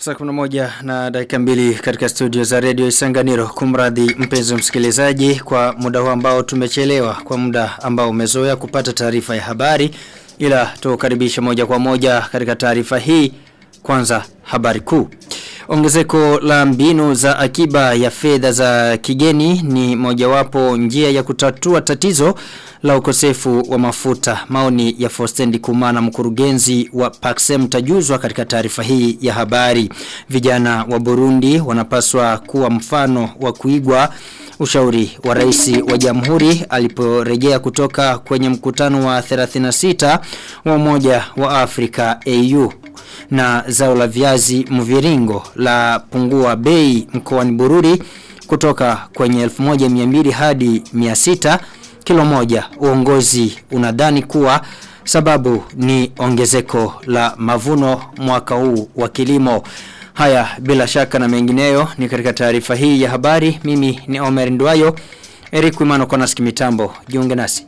Saa kuna moja na dakika mbili katika studio za radio Isanganiro kumradhi mpenzi msikilizaji kwa muda huu ambao tumechelewa kwa muda ambao umezoea kupata taarifa ya habari ila tukaribisha moja kwa moja katika taarifa hii kwanza habari kuu. Ongezeko la mbinu za akiba ya fedha za kigeni ni mojawapo njia ya kutatua tatizo la ukosefu wa mafuta. Maoni ya Fostendi Kumana mkurugenzi wa Paxem tajuzwa katika taarifa hii ya habari. Vijana wa Burundi wanapaswa kuwa mfano wa kuigwa ushauri wa rais wa jamhuri aliporejea kutoka kwenye mkutano wa 36 wa umoja wa Afrika AU na zao la viazi mviringo la pungua bei mkoani Bururi kutoka kwenye 1200 hadi 600 kilo moja uongozi unadhani kuwa sababu ni ongezeko la mavuno mwaka huu wa kilimo haya bila shaka na mengineyo ni katika taarifa hii ya habari mimi ni Omer Ndwayo Eric Wimano kwa nasiki mitambo jiunge nasi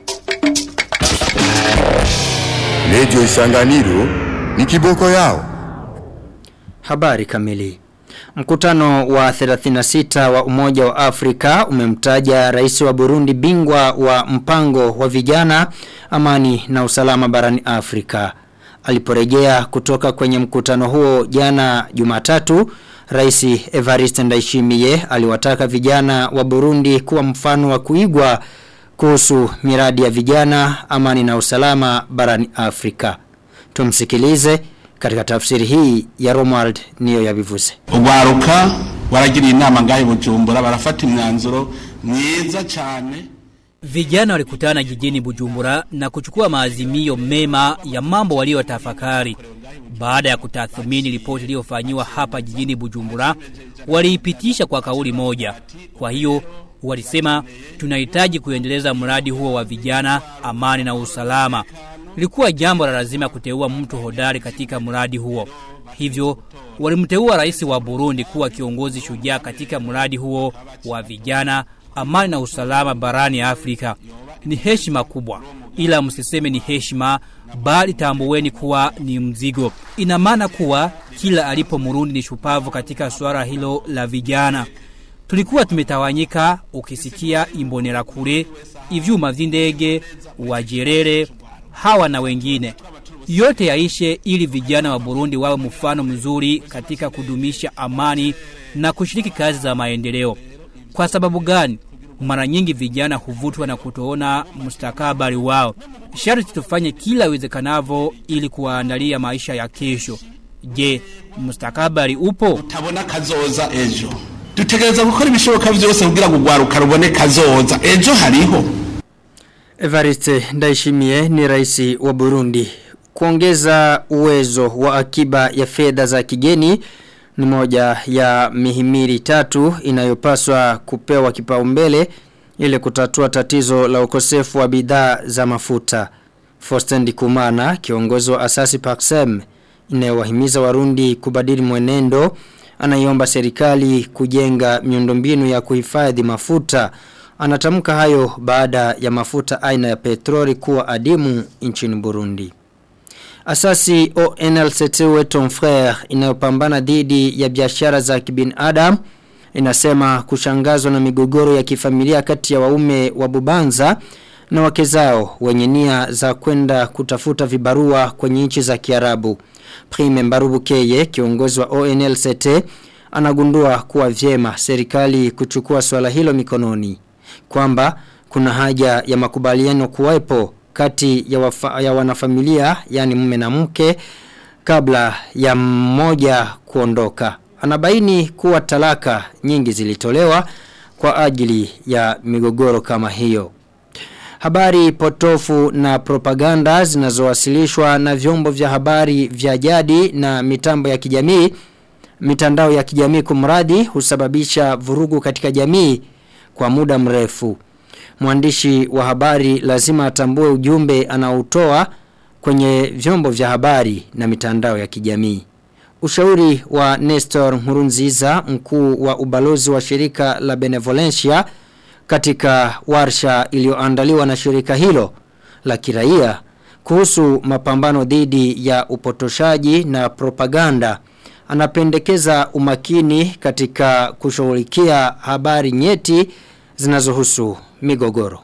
Radio Isanganiro ni kiboko yao. Habari kamili. Mkutano wa 36 wa Umoja wa Afrika umemtaja rais wa Burundi bingwa wa mpango wa vijana amani na usalama barani Afrika. Aliporejea kutoka kwenye mkutano huo jana Jumatatu, Rais Evariste Ndayishimiye aliwataka vijana wa Burundi kuwa mfano wa kuigwa kuhusu miradi ya vijana amani na usalama barani Afrika. Tumsikilize katika tafsiri hii ya Romuald niyo yabivuze. Ugwaruka waragiriye inama ngahe Bujumbura barafata imyanzuro myiza cyane. Vijana walikutana jijini Bujumbura na kuchukua maazimio mema ya mambo waliyotafakari. Baada ya kutathmini ripoti iliyofanywa hapa jijini Bujumbura, waliipitisha kwa kauli moja. Kwa hiyo walisema tunahitaji kuendeleza mradi huo wa vijana, amani na usalama. Ilikuwa jambo la lazima kuteua mtu hodari katika mradi huo. Hivyo walimteua rais wa Burundi kuwa kiongozi shujaa katika mradi huo wa vijana, amani na usalama barani Afrika. Ni heshima kubwa, ila msiseme ni heshima, bali tambueni kuwa ni mzigo. Ina maana kuwa kila alipo Murundi ni shupavu katika swala hilo la vijana. Tulikuwa tumetawanyika, ukisikia imbonera kure, ivyuma vy'indege, wajerere, hawa na wengine. Yote yaishe ili vijana wa Burundi wawe mfano mzuri katika kudumisha amani na kushiriki kazi za maendeleo. Kwa sababu gani? Mara nyingi vijana huvutwa na kutoona mustakabali wao. Sharti tufanye kila iwezekanavyo ili kuwaandalia maisha ya kesho. Je, mustakabali upo? Utabona kazoza ejo. Dutegereza gukora ibishoboka byose kugira ngo ugwaruka rubone kazoza. Ejo hariho. Evariste Ndayishimiye ni rais wa Burundi. Kuongeza uwezo wa akiba ya fedha za kigeni ni moja ya mihimili tatu inayopaswa kupewa kipaumbele ili kutatua tatizo la ukosefu wa bidhaa za mafuta. Fostendi Kumana, kiongozi wa asasi Paxem, inayowahimiza Warundi kubadili mwenendo, anaiomba serikali kujenga miundombinu ya kuhifadhi mafuta. Anatamka hayo baada ya mafuta aina ya petroli kuwa adimu nchini Burundi. Asasi ONLCT Weton Frere inayopambana dhidi ya biashara za kibinadamu inasema kushangazwa na migogoro ya kifamilia kati ya waume wa Bubanza na wake zao wenye nia za kwenda kutafuta vibarua kwenye nchi za Kiarabu. Prime Mbarubu Keye kiongozi wa ONLCT anagundua kuwa vyema serikali kuchukua swala hilo mikononi kwamba kuna haja ya makubaliano kuwepo kati ya, wafa, ya wanafamilia yani mume na mke kabla ya mmoja kuondoka. Anabaini kuwa talaka nyingi zilitolewa kwa ajili ya migogoro kama hiyo. Habari potofu na propaganda zinazowasilishwa na vyombo vya habari vya jadi na mitambo ya kijamii mitandao ya kijamii kumradi husababisha vurugu katika jamii kwa muda mrefu. Mwandishi wa habari lazima atambue ujumbe anaotoa kwenye vyombo vya habari na mitandao ya kijamii. Ushauri wa Nestor Murunziza mkuu wa ubalozi wa shirika la Benevolencia katika warsha iliyoandaliwa na shirika hilo la kiraia kuhusu mapambano dhidi ya upotoshaji na propaganda anapendekeza umakini katika kushughulikia habari nyeti zinazohusu migogoro.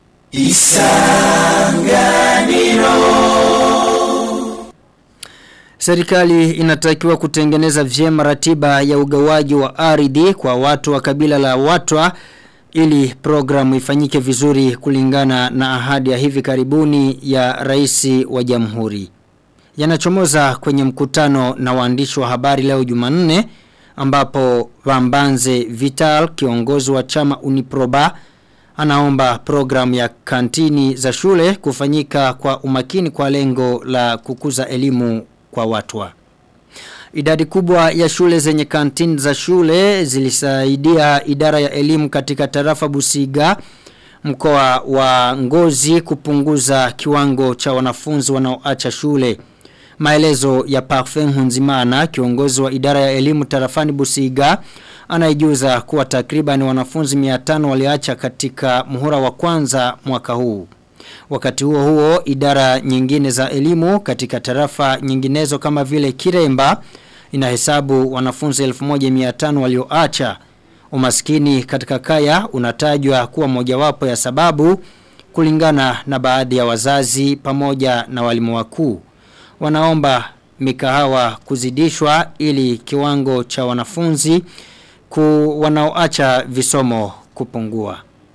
Serikali inatakiwa kutengeneza vyema ratiba ya ugawaji wa ardhi kwa watu wa kabila la Watwa ili programu ifanyike vizuri kulingana na ahadi ya hivi karibuni ya rais wa jamhuri. Yanachomoza kwenye mkutano na waandishi wa habari leo Jumanne ambapo Vambanze Vital kiongozi wa chama Uniproba anaomba programu ya kantini za shule kufanyika kwa umakini kwa lengo la kukuza elimu kwa watwa. Idadi kubwa ya shule zenye kantini za shule zilisaidia idara ya elimu katika tarafa Busiga mkoa wa Ngozi kupunguza kiwango cha wanafunzi wanaoacha shule. Maelezo ya Parfum Hunzimana kiongozi wa idara ya elimu tarafani Busiga anaijuza kuwa takriban wanafunzi 500 waliacha katika muhula wa kwanza mwaka huu. Wakati huo huo idara nyingine za elimu katika tarafa nyinginezo kama vile Kiremba inahesabu wanafunzi 1500 walioacha. Umaskini katika kaya unatajwa kuwa mojawapo ya sababu kulingana na baadhi ya wazazi pamoja na walimu wakuu. Wanaomba mikahawa kuzidishwa ili kiwango cha wanafunzi ku wanaoacha visomo kupungua.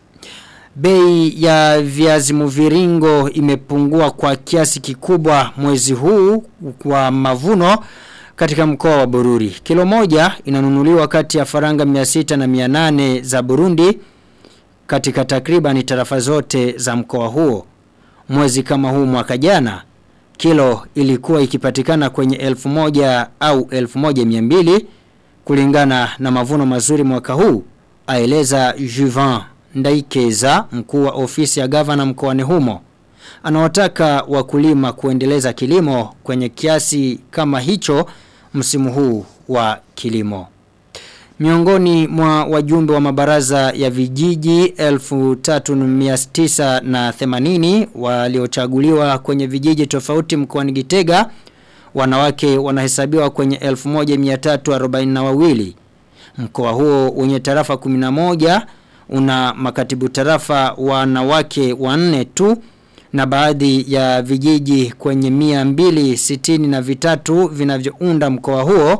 Bei ya viazi mviringo imepungua kwa kiasi kikubwa mwezi huu kwa mavuno katika mkoa wa Bururi. Kilo moja inanunuliwa kati ya faranga 600 na 800 za Burundi katika takriban tarafa zote za mkoa huo. Mwezi kama huu mwaka jana kilo ilikuwa ikipatikana kwenye 1000 au 1200 kulingana na mavuno mazuri mwaka huu aeleza Juvan Ndaikeza mkuu wa ofisi ya gavana mkoani humo anawataka wakulima kuendeleza kilimo kwenye kiasi kama hicho msimu huu wa kilimo Miongoni mwa wajumbe wa mabaraza ya vijiji 3980 waliochaguliwa kwenye vijiji tofauti mkoani Gitega wanawake wanahesabiwa kwenye 1342 mkoa huo wenye tarafa 11 una makatibu tarafa wanawake wanne tu na baadhi ya vijiji kwenye mia mbili sitini na vitatu vinavyounda mkoa huo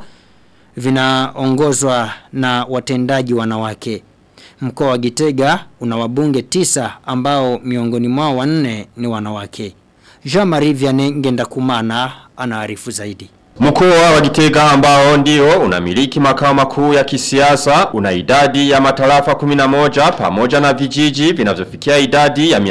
vinaongozwa na watendaji wanawake. Mkoa wa Gitega una wabunge tisa ambao miongoni mwao wanne ni wanawake. Jean-Marie Vianney Ngendakumana anaarifu zaidi. Mkoa wa Gitega ambao ndio unamiliki makao makuu ya kisiasa una idadi ya matarafa 11 pamoja na vijiji vinavyofikia idadi ya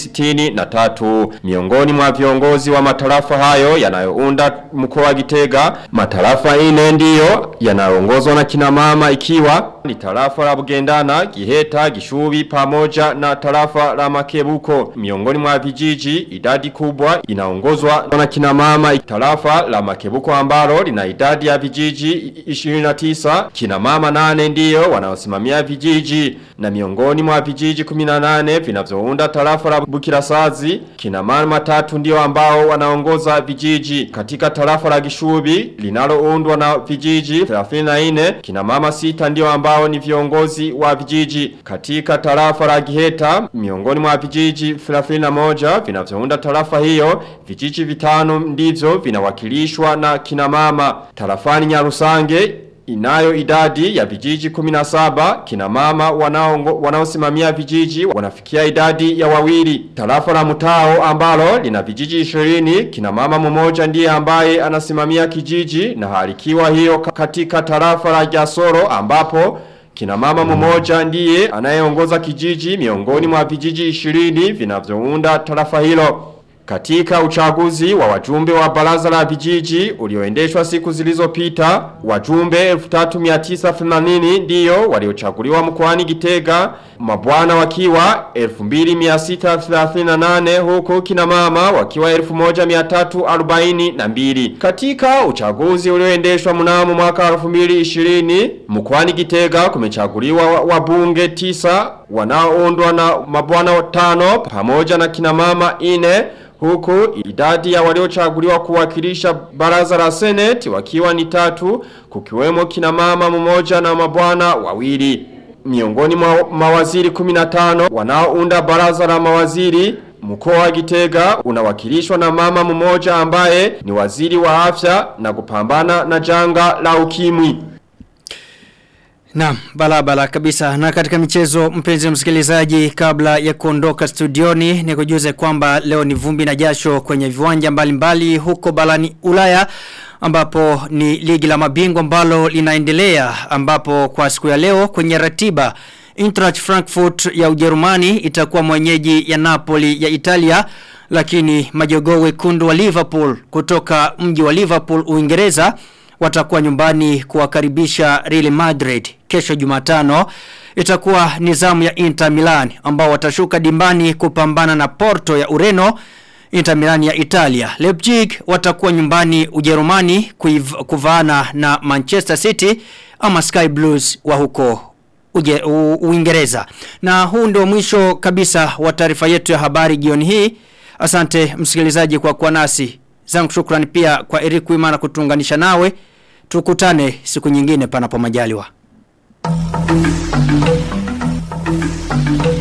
263 miongoni mwa viongozi wa matarafa hayo yanayounda mkoa wa Gitega matarafa ine ndio yanayoongozwa na kina mama ikiwa ni tarafa la Bugendana, Giheta, Gishubi pamoja na tarafa la Makebuko miongoni mwa vijiji idadi kubwa inaongozwa na kina mama tarafa la Makebuko ambalo lina idadi ya vijiji 29 kina mama nane ndiyo wanaosimamia vijiji na miongoni mwa vijiji 18 vinavyounda tarafa la Bukirasazi kina mama tatu ndio ambao wanaongoza vijiji katika tarafa la Gishubi linaloundwa na vijiji 34 kina mama sita ndio ambao ni viongozi wa vijiji katika tarafa la Giheta miongoni mwa vijiji 31 vinavyounda tarafa hiyo vijiji vitano ndivyo vinawakilishwa na kina mama tarafani Nyarusange inayo idadi ya vijiji 17 kina mama wanao wanaosimamia vijiji wanafikia idadi ya wawili tarafa la mutao ambalo lina vijiji 20 kina mama mmoja ndiye ambaye anasimamia kijiji na halikiwa hiyo katika tarafa la Jasoro ambapo Kina mama mmoja ndiye anayeongoza kijiji miongoni mwa vijiji 20 vinavyounda tarafa hilo. Katika uchaguzi wa wajumbe wa baraza la vijiji ulioendeshwa siku zilizopita, wajumbe 1380 ndiyo waliochaguliwa mkoani Gitega, mabwana wakiwa 2638 huku kina mama wakiwa 1342. Katika uchaguzi ulioendeshwa mnamo mwaka 2020, mkoani Gitega kumechaguliwa wabunge 9 wanaoundwa na mabwana tano pamoja na kina mama 4 Huku idadi ya waliochaguliwa kuwakilisha baraza la seneti wakiwa ni tatu kukiwemo kina mama mmoja na mabwana wawili. Miongoni mwa mawaziri 15 wanaounda baraza la mawaziri Mkoa wa Gitega unawakilishwa na mama mmoja ambaye ni waziri wa afya na kupambana na janga la ukimwi. Naam, balabala kabisa. Na katika michezo mpenzi msikilizaji kabla ya kuondoka studioni ni kujuze kwamba leo ni vumbi na jasho kwenye viwanja mbalimbali mbali, huko balani Ulaya ambapo ni ligi la mabingwa ambalo linaendelea ambapo kwa siku ya leo kwenye ratiba Eintracht Frankfurt ya Ujerumani itakuwa mwenyeji ya Napoli ya Italia lakini majogoo wekundu wa Liverpool kutoka mji wa Liverpool Uingereza watakuwa nyumbani kuwakaribisha Real Madrid kesho Jumatano itakuwa nizamu ya Inter Milan ambao watashuka dimbani kupambana na Porto ya Ureno Inter Milan ya Italia Leipzig watakuwa nyumbani Ujerumani kuvaana na Manchester City ama Sky Blues wa huko Uje, u, Uingereza na huu ndio mwisho kabisa wa taarifa yetu ya habari jioni hii asante msikilizaji kwa kuwa nasi zangu shukrani pia kwa Eric Wimana kutunganisha nawe tukutane siku nyingine panapo majaliwa